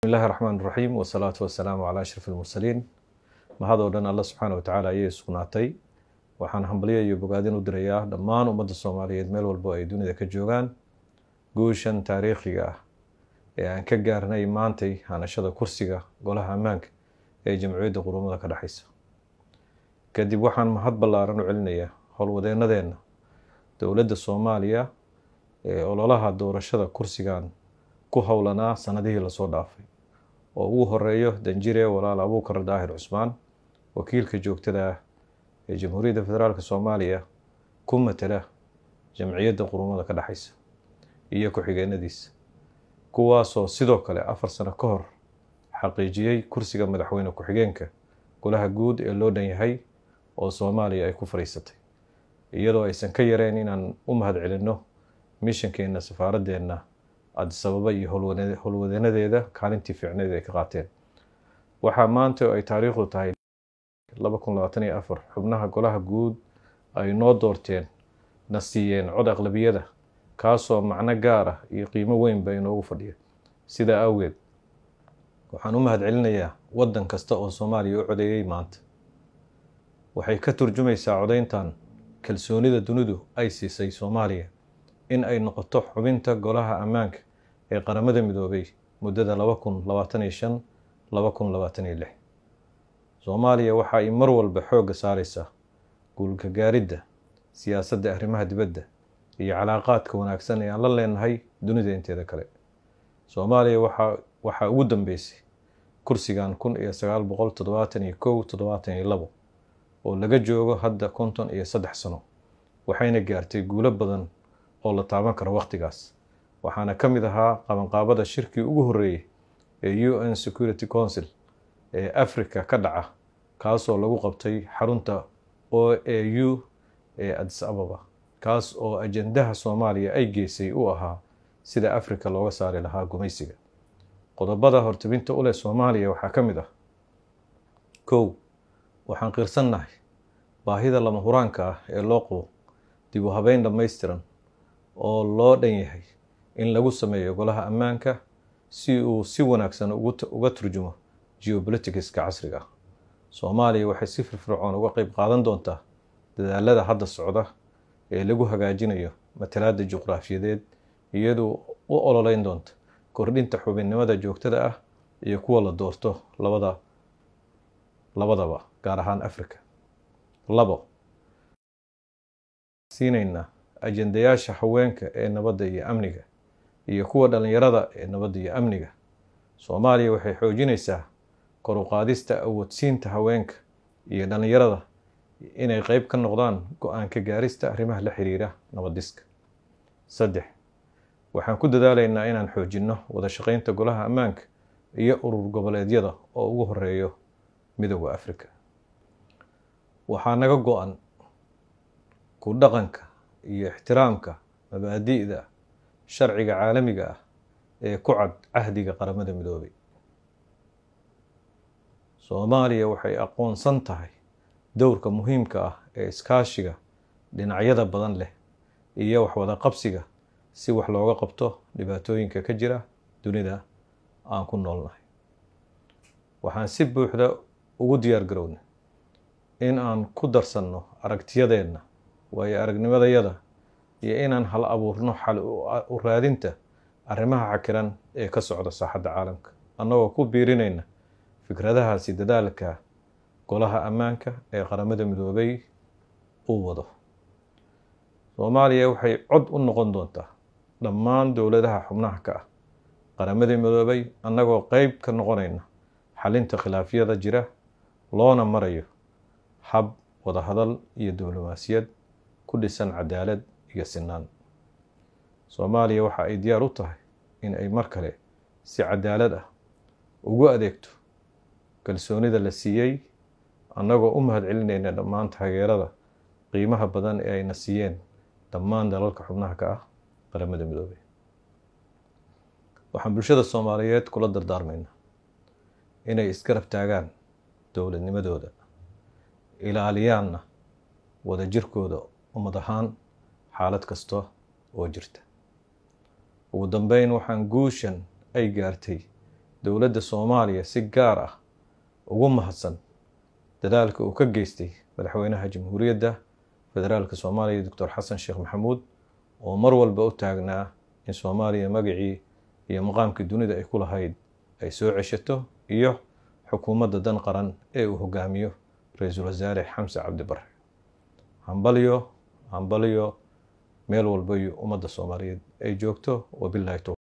illaahi raxmaan raxiim wasalaatu wasalaamu calaa ashraf almursaliin mahadoo dhan alla subxaana wa tacaala ayay sugnaatay waxaan hambalyo iyo bogaadin u dirayaa dhammaan ummadda soomaaliyeed meel walbo ay dunida ka joogaan guushan taariikhiga ah ee aan ka gaarnay maantay hanashada kursiga golaha ammaanka ee jamciyadda qurumada ka dhexeysa kadib waxaan mahad ballaaran u celinayaa howlwadeenadeenna dowladda soomaaliya ee ololaha doorashada kursigan ku howlanaa sanadihii lasoo dhaafay oo ugu horeeyo danjire walaal abuukar daahir cusmaan wakiilka joogtada ah ee jamhuuriyadda federaalk soomaaliya ku matala jamciyadda qurumada ka dhexeysa iyo ku-xigeenadiisa kuwaasoo sidoo kale afar sano ka hor xaqiijiyey kursiga madaxweyne ku-xigeenka golaha guud ee loo dhan yahay oo soomaaliya ay ku fadhiisatay iyadoo aysan ka yareen inaan u mahad celinno mishankeena safaaraddeena adisababa iyo howlwadeenadeeda kaalintii fiicneed ay ka qaateen waxaa maanta oo ay taariikhdu tahay laba kun labaatan iyo afar xubnaha golaha guud ay noo doorteen na siiyeen cod aqlabiyada kaasoo macno gaar ah iyo qiimo weynba inoogu fadhiya sidaa awgeed waxaan u mahad celinayaa waddan kasta oo soomaaliya u codeeyey maanta waxay ka turjumaysaa codeyntan kalsoonida dunidu ay siisay soomaaliya in ay noqoto xubinta golaha ammaanka ee qaramada midoobay muddada laba kun labaatan iyo shan laba kun labaatan iyo lix soomaaliya waxa ay mar walba xoogga saareysaa guulka gaaridda siyaasadda arrimaha dibadda iyo calaaqaadka wanaagsan ee aan la leenahay dunida inteeda kale soomaaliya waxa waxaa ugu dambeysay kursigan kun iyo sagaal boqol toddobaatan iyo kow toddobaatan iyo labo oo laga joogo hadda konton iyo saddex sano waxayna gaartay guulo badan oo la taaban karo wakhtigaas waxaana ka mid ahaa qabanqaabada shirkii ugu horreeyey ee u n security council ee africa ka dhaca kaasoo lagu qabtay xarunta o a u ee adis ababa kaas oo ajendaha soomaaliya ay geysay u ahaa sida africa looga saari lahaa gumaysiga qodobada hortebinta u leh soomaaliya waxaa ka mid ah kow waxaan qiirsannahay baahida lama huraanka ah ee loo qabo dib u habeyn dhammaystiran oo loo dhan yahay in lagu sameeyo golaha ammaanka si uu si wanaagsan uga turjumo geopoliticska casriga ah soomaaliya waxay si firfircoon uga qeyb qaadan doontaa dadaalada hadda socda ee lagu hagaajinayo matalaadda juqraafiyadeed iyadoo u ololeyn doonta kordhinta xubinnimada joogtada ah iyo kuwa la doorto labada labadaba gaar ahaan africa labo siinaynaa ajendayaasha haweenka ee nabadda iyo amniga iyo kuwa dhallinyarada ee nabadda iyo amniga soomaaliya waxay xoojinaysaa kor u qaadista awoodsiinta haweenka iyo dhallinyarada inay qeyb ka noqdaan go-aanka gaarista arrimaha la xiriira nabadiska saddex waxaan ku dadaalaynaa inaan xoojinno wada shaqeynta golaha ammaanka iyo urur goboleedyada oo ugu horeeyo midooda africa waxaa naga go-an ku dhaqanka iyo ixtiraamka mabaadi'da sharciga caalamiga ah ee ku cad cahdiga qaramada midoobay soomaaliya waxay aqoonsan tahay dowrka muhiimka ah ee iskaashiga dhinacyada badan leh iyo waxwada qabsiga si wax looga qabto dhibaatooyinka ka jira dunida aan ku noolnahay waxaan si buuxda ugu diyaar garownay in aan ku darsanno aragtiyadeenna waayo aragnimadayada iyo inaan hal abuurno xal u raadinta arrimaha xakiran ee ka socda saaxadda caalamka annagoo ku biirinayna fikradahaasi dadaalka golaha ammaanka ee qaramada midoobay uu wado soomaaliya waxay cod u noqon doontaa dhammaan dowladaha xubnaha ka ah qaramada midoobay annagoo qeyb ka noqonayna xalinta khilaafyada jira loona marayo hab wadahadal iyo diblomaasiyad ku dhisan cadaalad iyo sinaan soomaaliya waxa ay diyaar u tahay in ay mar kale si cadaalad ah ugu adeegto kalsoonida la siiyey annagoo u mahad celinayna dhammaan taageerada qiimaha badan ee ayna siiyeen dhammaan dalalka xubnaha ka ah qaramada midoobey waxaan bulshada soomaaliyeed kula dardaarmaynaa inay isgarab taagaan dowladnimadooda ilaaliyaanna wada jirkooda ummad ahaan xaalad kasta oo jirta ugu dambeyn waxaan guushan ay gaartay dowladda soomaaliya si gaar ah ugu mahadsan dadaalka uu ka geystay madaxweynaha jamhuuriyadda federaalka soomaaliya doctor xasan sheekh maxamuud oo mar walba u taagnaa in soomaaliya magacii iyo maqaamkii dunida ay ku lahayd ay soo ceshato iyo xukuumadda dan qaran ee uu hogaamiyo ra-iisul wasaare xamse cabdi bare hambalyo hambalyo meel walba iyo ummadda soomaaliyeed ay joogto wabilahi towfiiq